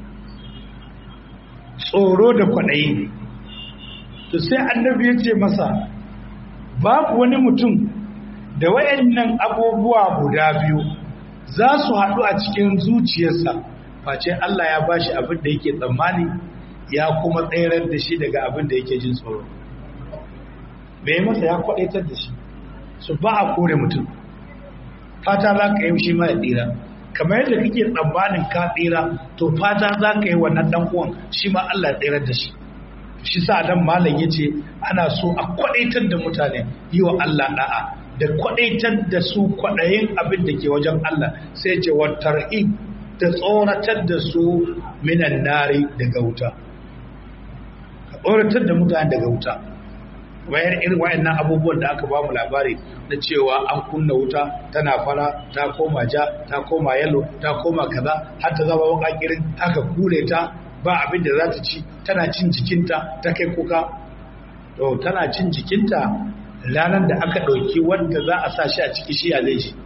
tsoro da kwaɗayi to sai annabi ya ce masa babu wani mutum da wayannan abubuwa guda biyu za su haɗu a cikin zuciyarsa face Allah ya bashi abin da yake tsammani ya kuma tsayar da shi daga abin da yake jin tsoro mai masa ya kwaɗaitar da shi su ba a kore mutum fata za ka yi shi ma ya tsira kamar yadda kake tsammanin ka tsira to fata za ka yi wannan ɗan uwan shi ma Allah ya tsirar da shi shi sa dan malam yace ana so a kwaɗaitar da mutane yi wa Allah da'a da kwaɗaitar da su kwaɗayin abin da ke wajen Allah sai ce wa tarhib da tsoratar da su minan nari daga wuta ka tsoratar da mutane daga wuta bayan irin wayannan abubuwan da aka bamu labari na cewa an kunna wuta tana fara ta koma ja ta koma yalo ta koma kaza har ta zama wakakirin aka kure ta ba abin da za ta ci tana cin jikinta ta kai kuka to tana cin jikinta ranar da aka ɗauki wanda za a sa shi a ciki shi a zai shi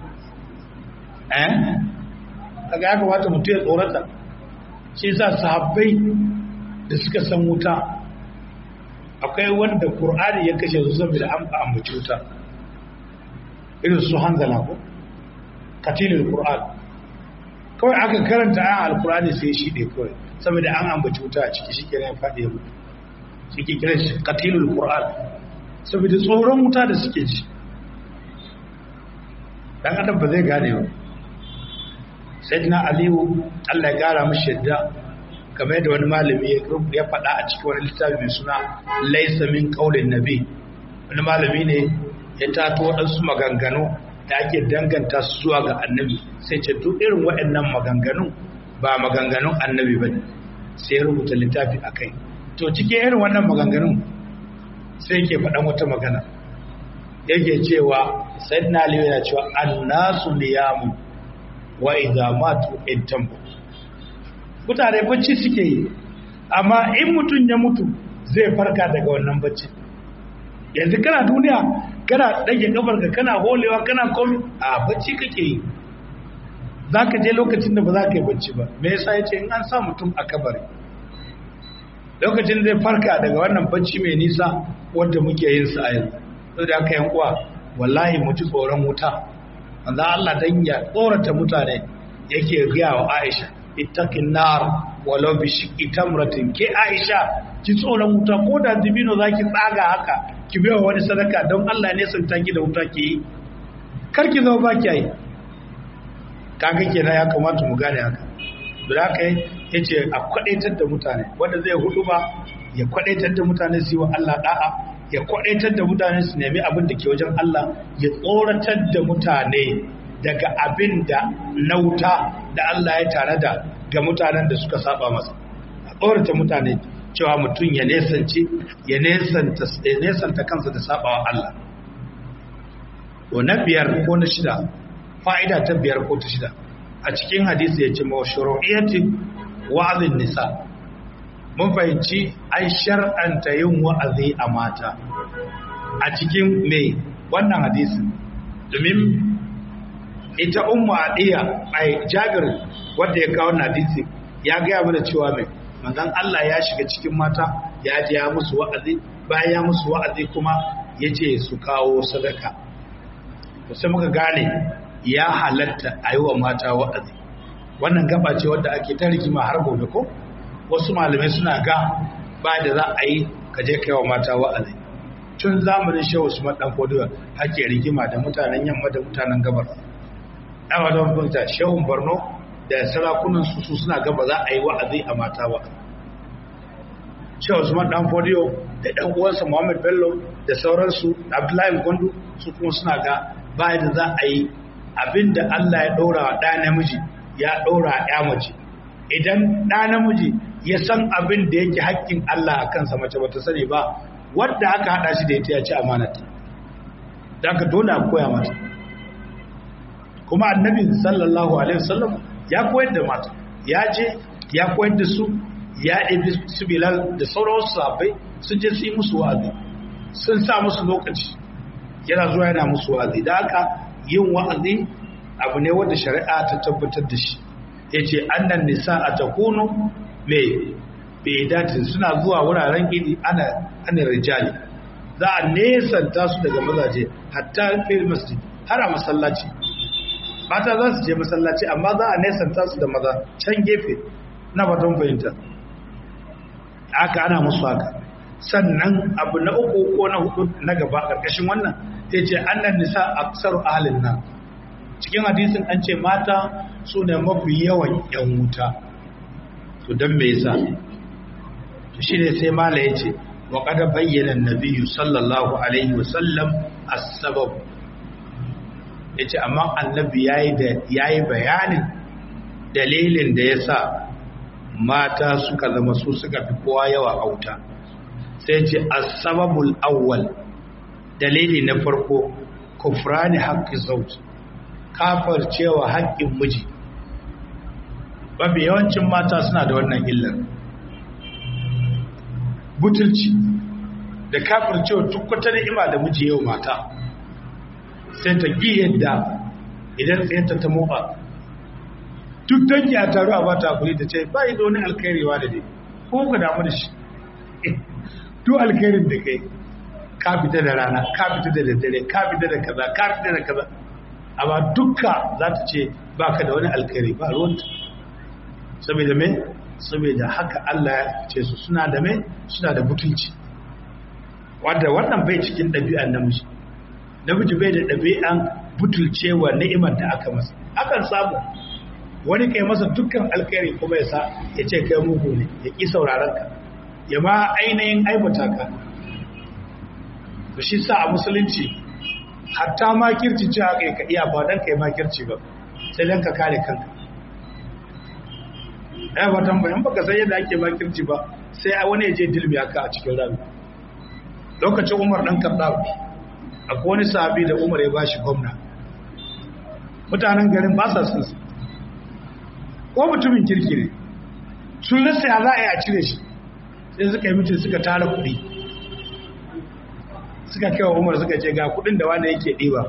eh kaga ya kamata mutum ya tsorata shi sa sahabbai da suka san wuta akwai wanda Kur'ani ya kashe su saboda an ambaci wuta irin su hanzala ko katilul Qur'an kawai aka karanta ayan alkur'ani sai shi ne kawai saboda an ambaci wuta a ciki shikenan ya faɗi ya mutu shi ke kiran shi katilul Qur'an saboda tsoron wuta da suke ji dan adam ba zai gane ba sayyidina aliyu Allah ya gara mishi yadda game da wani malami ya faɗa a cikin wani littafi mai suna laisa min qaulin nabi wani malami ne ya tato waɗansu maganganu da ake danganta su zuwa ga annabi sai ce duk irin waɗannan maganganu ba maganganun annabi ba ne sai ya rubuta littafi a kai to cikin irin wannan maganganun sai ke faɗan wata magana yake cewa sayyidina ali yana cewa annasu niyamu wa idza matu intamu mutane bacci suke yi amma in mutum ya mutu zai farka daga wannan bacci yanzu kana duniya kana ɗage kafarka kana holewa kana komi a bacci kake yi za ka je lokacin da ba za ka yi bacci ba me yasa ya ce in an sa mutum a kabari lokacin zai farka daga wannan bacci mai nisa wanda muke yin sa a yanzu sai da aka yan uwa wallahi mu ji tsoron wuta manzo Allah dan ya tsorata mutane yake gaya wa Aisha ittaqin nar walau bi shiqqi tamratin ke Aisha ki tsoron wuta ko da dibino zaki tsaga haka ki bai wani sadaka don Allah ne sun taki da wuta ki yi kar ki zo ba ki yi kaga kenan ya kamata mu gane haka da haka yace a kwadaitar da mutane wanda zai hudu ba ya kwadaitar da mutane su yi wa Allah da'a ya kwadaitar da mutane su nemi abin da ke wajen Allah ya tsoratar da mutane daga abin da na wuta da Allah ya tare da ga mutanen da suka saba masa a tsorata mutane cewa mutum ya nesance ya nesanta kansa da sabawa Allah to na biyar ko na shida fa'ida ta biyar ko ta shida a cikin hadisi ya ce ma shuru'iyyati wa'azin nisa mun fahimci an shar'anta yin wa'azi a mata a cikin mai wannan hadisi domin ita ummu adiya ai jabir wanda ya kawo hadisi ya gaya mana cewa mai manzon Allah ya shiga cikin mata ya ji ya musu wa'azi bayan ya musu wa'azi kuma ya ce su kawo sadaka sai muka gane ya halatta a yi wa mata wa'azi wannan gaba ce wadda ake ta rigima har gobe ko wasu malamai suna ga ba da za a yi ka je kai wa mata wa'azi tun zamanin shehu usman dan foduwa hake rigima da mutanen yamma da mutanen gabar ɗawa don fahimta shehun borno da sarakunan su su suna gaba za a yi wa'azi a mata ba shehu usman dan foduwa da ɗan uwansa muhammad bello da sauransu abdullahi gondu su kuma suna ga ba da za a yi abinda allah ya ɗora wa ɗa namiji ya ɗora ya mace idan ɗa namiji ya san abin da yake haƙƙin Allah a kansa mace bata sani ba wadda aka haɗa shi da ita ya ci amanata da aka dole a koya mata kuma annabi sallallahu alaihi wasallam ya koyar da mata ya je ya koyar da su ya ɗabi su bilal da sauran wasu sahabbai sun je su yi musu wa'azi sun sa musu lokaci yana zuwa yana musu wa'azi da haka yin wa'azi abu ne wanda shari'a ta tabbatar da shi ya ce annan nisa a takunu mai bedatin suna zuwa wuraren gidi ana ana rijali za a nesanta su daga mazaje hatta fil masjid har a masallaci mata za su je masallaci amma za a nesanta su da maza can gefe na batun fahimta haka ana musu haka sannan abu na uku ko na hudu na gaba ƙarƙashin wannan ya ce annan nisa aksaru ahalin nan cikin hadisin an ce mata su ne mafi yawan yan wuta to don me yasa to shi ne sai mala ya ce wa kada bayyana nabiyu sallallahu alaihi wasallam as-sabab ya ce amma annabi ya yi bayanin dalilin da ya sa mata suka zama su suka fi kowa yawa a wuta sai ce as-sababul awwal dalili na farko kufrani haqqi zawj kafar cewa haƙƙin miji mafi yawancin mata suna da wannan illar butulci da kafar cewa tukwata ni'ima da miji yau mata sai ta gi yadda idan tsayanta ta motsa duk dangi a taru a bata kuri ta ce ba yi da wani alkhairiwa da dai ko ka damu da shi duk alkhairin da kai ka fita da rana ka fita da daddare ka fita da kaza ka fita da kaza amma dukka za ta ce ba ka da wani alkhairi ba ruwanta saboda me saboda haka Allah ya ce su suna da me suna da butunci wanda wannan bai cikin ɗabi'an namiji namiji bai da ɗabi'an butulcewa ni'imar da aka masa akan samu wani kai masa dukkan alkhairi kuma ya sa ya ce kai mugu ne ya ƙi sauraron ka ya ma ainihin aibata ka to shi sa a musulunci hatta makirci ce haka ka iya ba dan kai makirci ba sai dan ka kare kanka ai ba tambayin baka san yadda ake makirci ba sai a wani ya je dilmi aka a cikin rami lokacin Umar dan Khattab akwai wani sahabi da umar ya bashi gwamna mutanen garin ba sa sun ko mutumin kirki ne sun rasa ya za a yi a cire shi sai suka yi mutum suka tara kuɗi suka kewa umar suka ce ga kuɗin da wanda yake ɗiba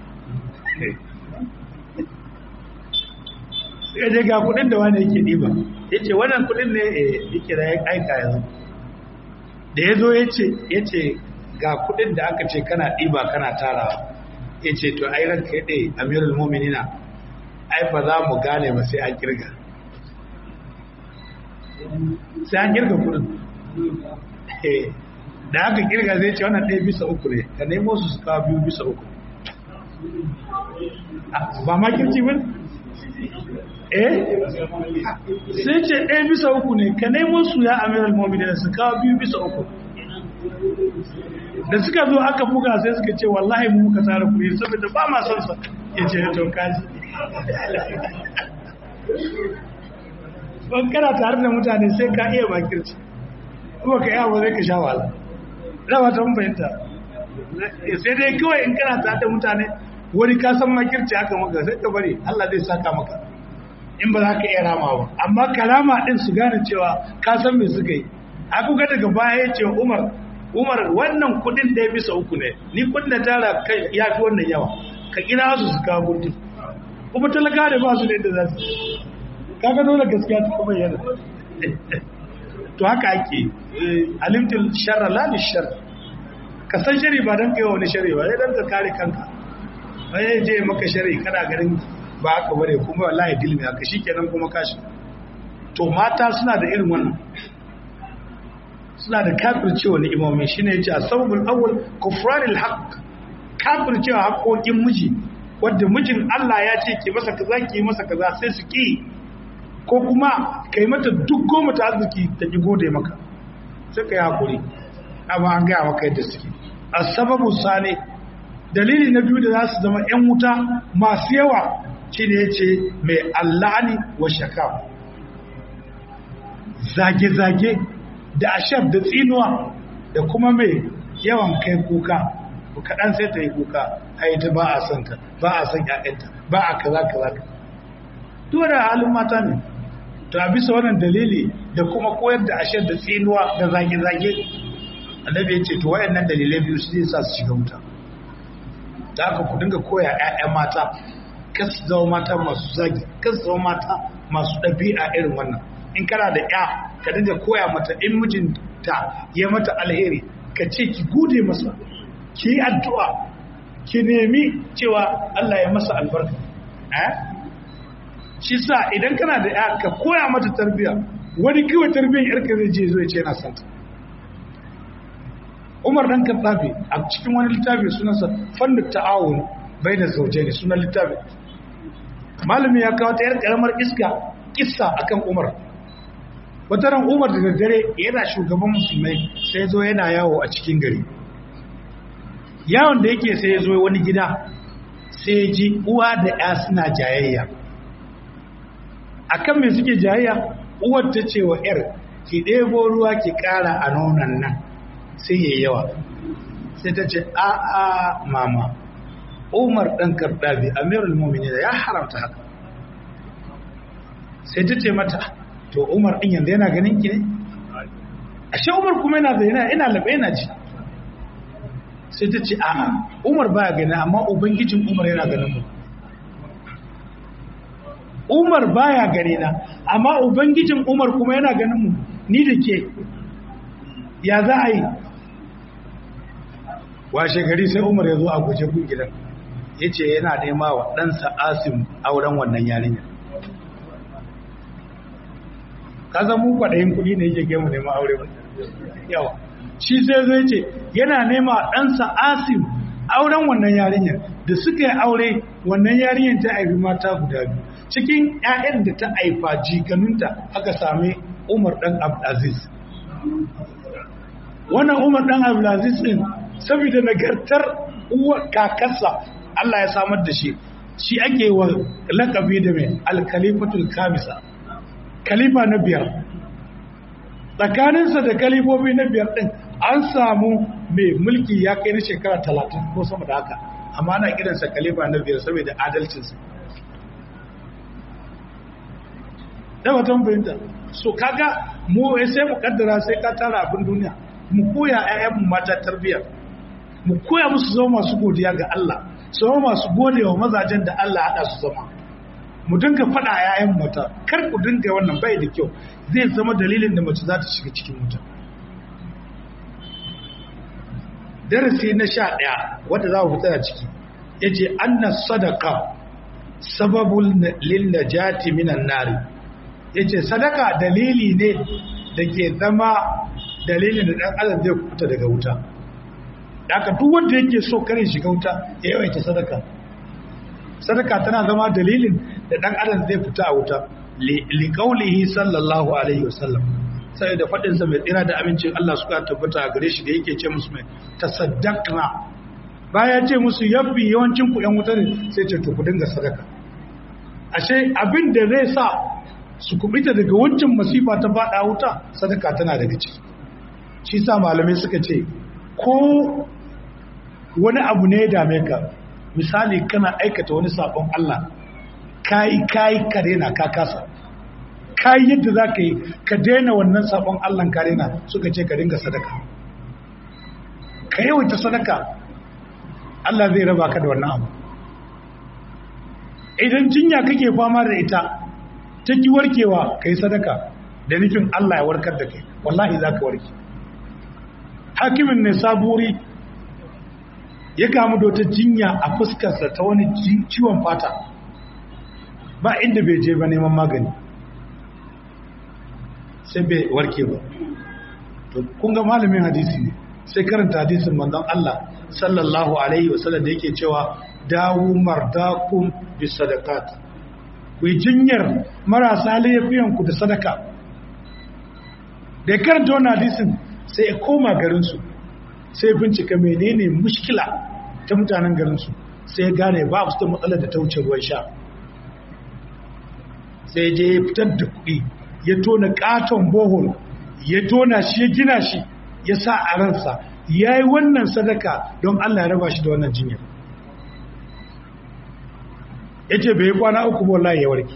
suka ce ga kuɗin da wanda yake ɗiba ya ce wannan kuɗin ne yake da ya aika yanzu da ya zo ya ce ga kuɗin da aka ce kana ɗiba kana tarawa ya ce to ai ranka ya ɗaya amirul mominina ai ba za mu gane ba sai an kirga sai an kirga kudin da aka kirga zai ce wannan ɗaya bisa uku ne ka nemo su su kawo biyu bisa uku ba ma kirci ba eh sai ce ɗaya bisa uku ne ka nemo su ya amiral mominina su kawo biyu bisa uku da suka zo aka buga sai suka ce wallahi mu muka tsara kuɗi saboda ba ma son sa ya ce to kaji ban kana tare da mutane sai ka iya bakirci kuma ka yawo zai ka sha wahala rawa ta mun fahimta sai dai kawai in kana tare da mutane wani ka san makirci haka maka sai ka bari Allah zai saka maka in ba za ka iya rama ba amma kalama din su gane cewa ka san me suka yi a kuka daga baya ya ce Umar Umar wannan kudin da ya bisa uku ne ni kudin da tara kai ya fi wannan yawa ka kira su su kawo gudu kuma talaka da ba su da yadda za su kaga dole gaskiya ta bayyana to haka ake alimtul sharra la lishar ka san shari ba dan kai wani shari ba sai dan ka kare kanka bai je maka shari kana garin ba haka bare kuma wallahi dilmi haka shikenan kuma kashi to mata suna da irin wannan suna da kafircewa ni'imomi shine yace asbabul awwal kufranil haqq kafircewa haƙoƙin miji wanda mijin Allah ya ce ki masa kaza ki masa kaza sai su ki ko kuma kai mata duk goma ta arziki ta ki gode maka sai kai hakuri amma an gaya maka yadda suke asbabu sane dalili na biyu da za su zama yan wuta masu yawa shine yace mai allani wa shaka zage-zage da ashab da tsinuwa da kuma mai yawan kai kuka kaɗan sai ta yi kuka ai ta ba a son ka ba a son ƴaƴanta ba a kaza kaza duk da halin mata ne to a bisa wannan dalili da kuma koyar da ashab da tsinuwa da zage-zage annabi ya ce to wayannan dalilai biyu su zai sa su shiga wuta da haka ku dinga koya ƴaƴan mata kas zama mata masu zagi kas zama mata masu ɗabi'a irin wannan in kana da ƴa ka dinga koya mata in mijinta ya mata alheri ka ce ki gode masa ki yi addu'a ki nemi cewa Allah ya masa albarka eh shi sa idan kana da ƴa ka koya mata tarbiyya wani kawai tarbiyyar yarka zai je zo ya ce yana santa Umar dan Kaddafi a cikin wani littafi sunansa fannin ta'awun bai da zauje ne sunan littafi malami ya kawo ta yar karamar iska kissa akan Umar wata ran Umar da daddare yana shugaban musulmai sai zo yana yawo a cikin gari yawon da yake sai ya zo wani gida sai ya ji uwa da ya suna jayayya akan me suke jayayya uwar ta ce wa yar ki ɗebo ruwa ki ƙara a nonon nan sai ya yawa sai ta ce a a mama umar ɗan karɗabi amirul mumini ya haramta haka sai ta ce mata to umar ɗin yanzu yana ganin ki ne ashe umar kuma yana da yana ina labe yana ji sai ta ce a'a umar baya gani amma ubangijin umar yana ganin mu umar baya gani na amma ubangijin umar kuma yana ganin mu ni da ke ya za a yi washe gari sai umar ya zo a guje gun gidan ya ce yana nema wa ɗansa asim auren wannan yarinyar ka zama mu kwaɗayin kuɗi ne yake gemu neman aure ba yawa shi sai zai ce yana nema ɗansa asim auren wannan yarinyar da suka yi aure wannan yarinyar ta haifi mata guda biyu cikin 'ya'yan da ta haifa jikanunta aka sami umar ɗan abdulaziz wannan umar ɗan abdulaziz ɗin saboda nagartar uwa kakarsa Allah ya samar da shi shi ake wa lakabi da mai alkalifatul kamisa kalifa na biyar tsakaninsa da kalifofi na biyar ɗin an samu mai mulki ya kai na shekara talatin ko sama da haka amma ana kiransa kalifa na biyar saboda adalcinsa da watan fahimta so kaga mu sai mu kaddara sai ka tara abin duniya mu koya ƴaƴanmu mata tarbiyya mu koya musu zama masu godiya ga Allah su zama masu gode wa mazajen da Allah haɗa su zama mu dinga faɗa a ƴaƴan mata kar ku dinga wannan bai da kyau zai zama dalilin da mace za ta shiga cikin wuta darasi na sha ɗaya wanda za mu fita da ciki ya ce anna sadaka sababul lil najati minan nari ya ce sadaka dalili ne da ke zama dalilin da ɗan adam zai kuta daga wuta da aka duk wanda yake so kare shiga wuta ya yawaita sadaka sadaka tana zama dalilin da ɗan adam zai fita a wuta liƙaulihi sallallahu alaihi wasallam sai da faɗinsa mai tsira da amincin Allah suka tabbata a gare shi da yake ce musu mai tasaddaqna baya ce musu yabbi yawancin ku ƴan wuta ne sai ce to ku dinga sadaka ashe abin da zai sa su kubita daga wancan masifa ta faɗa wuta sadaka tana daga ciki shi sa malamai suka ce ko wani abu ne ya dame ka misali kana aikata wani sabon Allah kayi kayi ka daina ka kasa kayi yadda za ka yi ka daina wannan sabon Allah ka daina suka ce ka dinga sadaka ka yawaita sadaka Allah zai raba ka da wannan abu idan jinya kake fama da ita ta ki warkewa ka yi sadaka da nufin Allah ya warkar da kai wallahi za ka warke hakimin ne saburi ya kamu da wata jinya a fuskarsa ta wani ciwon fata ba inda bai je ba neman magani sai bai warke ba to kun ga malamin hadisi ne sai karanta hadisin manzon Allah sallallahu alaihi wasallam da yake cewa dawu mardakum bis sadaqat ku yi jinyar marasa laifiyan ku da sadaka da ya karanta wannan hadisin sai ya koma garinsu sai bincika menene mushkila ta mutanen garinsu sai ya gane ba su da matsalar da ta wuce ruwan sha sai je ya fitar da kuɗi ya tona katon bohol ya tona shi ya gina shi ya sa a ransa ya yi wannan sadaka don Allah ya raba shi da wannan jinyar ya ce bai kwana uku bola ya warke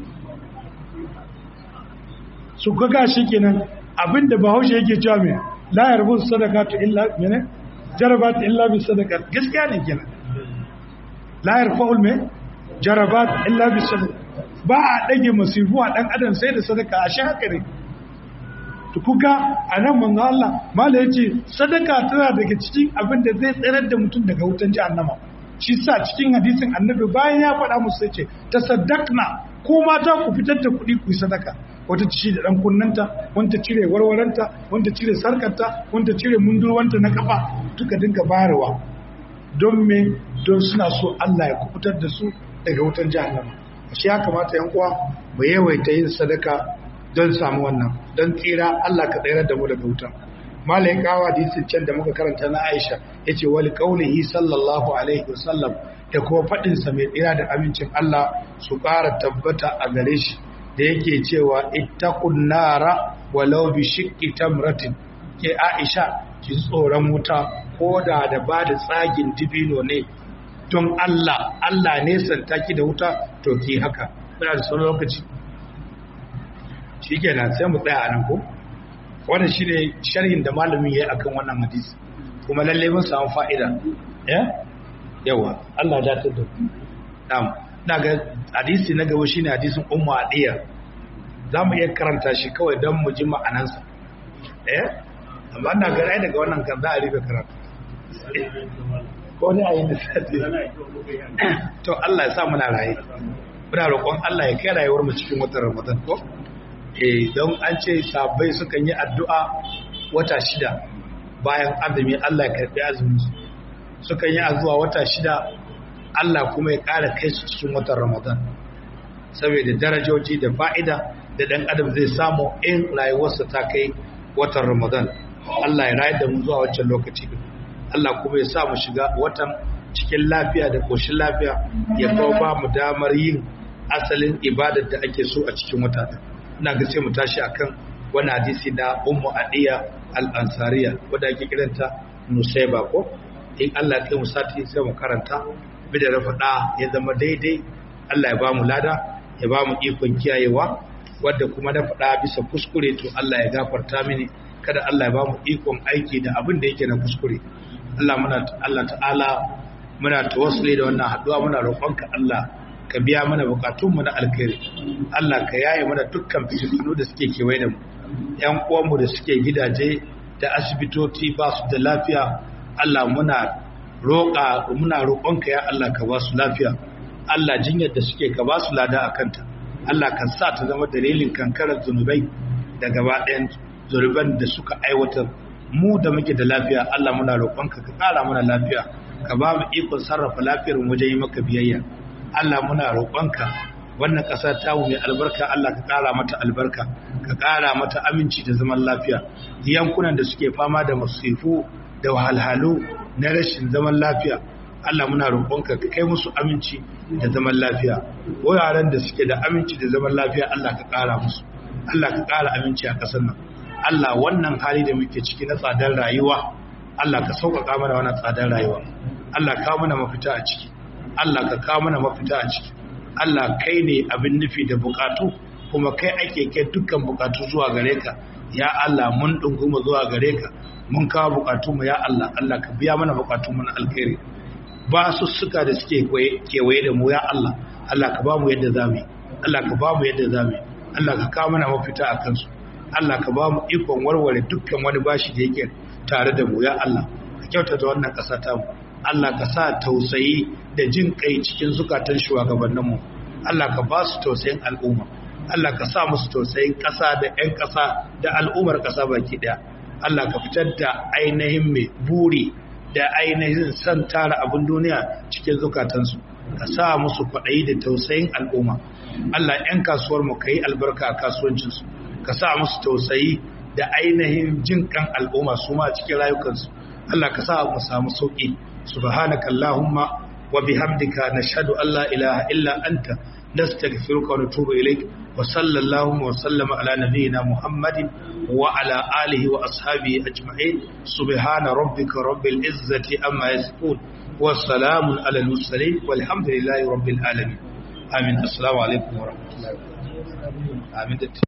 su kaga shi kenan abinda bahaushe yake cewa mai la yarbu sadaqatu illa mene jarabat illa bi sadaqat gaskiya ne kenan la yarfa'ul me jarabat illa bi sadaqat ba a dage masifu a dan adam sai da sadaka a shi haka ne to kuka anan manzo Allah mala yace sadaka tana daga cikin abin da zai tsirar da mutum daga wutan jahannama shi sa cikin hadisin annabi bayan ya faɗa musu sai ce tasaddaqna ko mata ku fitar da kuɗi ku yi sadaka wata ci da ɗan kunnanta wanta cire warwaranta wanta cire sarkarta wanta cire mundurwanta na kafa duka dinga bayarwa don me don suna so Allah ya kubutar da su daga wutan jahannama shi ya kamata yan uwa mu yawaita yin sadaka don samu wannan don tsira Allah ka tsayar da mu daga wutan malayin kawo hadisin can da muka karanta na Aisha yace wali qaulihi sallallahu alaihi wasallam da kuma fadin sa mai tsira da amincin Allah su ƙara tabbata a gare shi da yake cewa ittaqun nara walau bi shiqqi tamratin ke Aisha ki tsoron wuta ko da da ba da tsagin dibino ne don Allah Allah ne santa ki da wuta to ki haka kuna da sauran lokaci shikenan sai mu tsaya a nan ko wannan shine sharhin da malamin yayi akan wannan hadisi kuma lalle mun samu fa'ida eh yawa Allah ya datar da na'am ina ga hadisi na gaba shine hadisin ummu adiya zamu iya karanta shi kawai dan mu ji ma'anansa eh amma ina ga rai daga wannan kan za a rufe karatu ko ne a yi misali to Allah ya sa muna raye muna roƙon Allah ya kai rayuwar mu cikin watan Ramadan ko eh don an ce sabai sukan yi addu'a wata shida bayan azumi Allah ya karbi azumin su sukan yi addu'a wata shida Allah kuma ya ƙara kai su cikin watan Ramadan saboda darajoji da fa'ida da dan adam zai samu in rayuwarsa ta kai watan Ramadan Allah ya rayar da mu zuwa wancan lokaci Allah kuma ya sa mu shiga watan cikin lafiya da koshin lafiya ya kawo ba mu damar yin asalin ibadar da ake so a cikin wata ina ga sai mu tashi akan wani hadisi na ummu adiya al-ansariya wanda ake kiranta nusaiba ko in Allah kai mu sati sai mu karanta bi da faɗa ya zama daidai Allah ya ba mu lada ya ba mu ikon kiyayewa wadda kuma na faɗa bisa kuskure to Allah ya gafarta mini kada Allah ya ba mu ikon aiki da abin da yake na kuskure Allah muna Allah ta'ala muna tawassuli da wannan haduwa muna roƙonka Allah ka biya mana bukatunmu na alkhairi Allah ka yaye mana dukkan fitinu da suke kewaye da mu ƴan uwanmu da suke gidaje da asibitoci ba su da lafiya Allah muna roƙa muna roƙonka ya Allah ka ba su lafiya Allah jinyar da suke ka ba su lada a kanta Allah kan sa ta zama dalilin kankarar zunubai da gaba ɗayan zunuban da suka aiwatar mu da muke da lafiya Allah muna roƙonka ka ƙara mana lafiya ka ba mu ikon sarrafa lafiyar wajen yi maka biyayya Allah muna roƙonka wannan ƙasa ta mu mai albarka Allah ka ƙara mata albarka ka ƙara mata aminci da zaman lafiya yankunan da suke fama da masifu da wahalhalu na rashin zaman lafiya Allah muna roƙonka ka kai musu aminci da zaman lafiya wuraren da suke da aminci da zaman lafiya Allah ka ƙara musu Allah ka ƙara aminci a ƙasar nan Allah wannan hali da muke ciki na tsadar rayuwa Allah ka sauƙaƙa mana wannan tsadar rayuwa Allah ka mana mafita a ciki Allah ka kawo mana mafita a ciki Allah kai ne abin nufi da bukatu kuma kai ake kai dukkan bukatu zuwa gare ka ya Allah mun dunguma zuwa gare ka mun kawo bukatu mu ya Allah Allah ka biya mana bukatu mu na alkhairi ba su suka da suke kewaye da mu ya Allah Allah ka ba mu yadda zamu Allah ka ba mu yadda zamu Allah ka kawo mana mafita a kansu Allah ka ba mu ikon warware dukkan wani bashi da yake tare da mu ya Allah ka kyautata wannan ƙasa ta mu Allah ka sa tausayi da jin kai cikin zukatan shugabanninmu Allah ka ba su tausayin al'umma Allah ka sa musu tausayin ƙasa da 'yan ƙasa da al'ummar ƙasa baki ɗaya Allah ka fitar da ainihin mai buri da ainihin san tara abin duniya cikin zukatansu ka sa musu kwaɗayi da tausayin al'umma Allah 'yan kasuwar mu ka yi albarka a kasuwancinsu ka sa musu tausayi da ainihin jin kan al'umma su ma cikin rayukansu Allah ka sa mu samu sauƙi subhanaka allahumma wa bihamdika nashhadu an la ilaha illa anta nastaghfiruka wa natubu ilaik wa sallallahu wa sallama ala nabiyyina muhammadin wa ala alihi wa ashabihi ajma'in subhana rabbika rabbil izzati amma yasifun wa salamun ala al mursalin walhamdulillahi rabbil alamin amin assalamu alaikum wa rahmatullahi wa barakatuh amin